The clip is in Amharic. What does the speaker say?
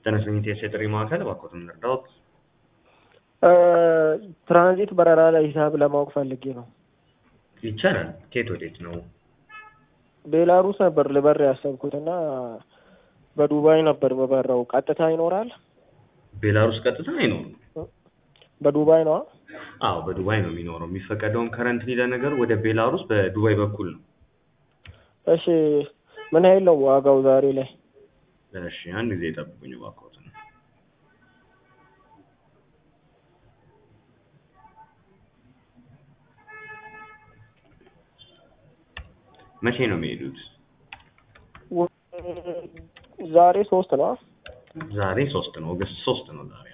ተነስልኝ ቴስ የጥሪ ማዕከል እባክዎትን እንርዳዎት። ትራንዚት በረራ ላይ ሂሳብ ለማወቅ ፈልጌ ነው። ይቻላል። ከየት ወዴት ነው? ቤላሩስ ነበር ልበር ያሰብኩት እና በዱባይ ነበር በበረው። ቀጥታ ይኖራል? ቤላሩስ ቀጥታ አይኖርም። በዱባይ ነው? አዎ በዱባይ ነው የሚኖረው። የሚፈቀደውም ከረንትሊ ለነገሩ ወደ ቤላሩስ በዱባይ በኩል ነው። እሺ ምን ያህል ነው ዋጋው ዛሬ ላይ? እሺ አንድ ጊዜ ጠብቁኝ እባክዎትን። መቼ ነው የሚሄዱት? ዛሬ ሶስት ነው። ዛሬ ሶስት ነው። ኦገስት ሶስት ነው ዛሬ።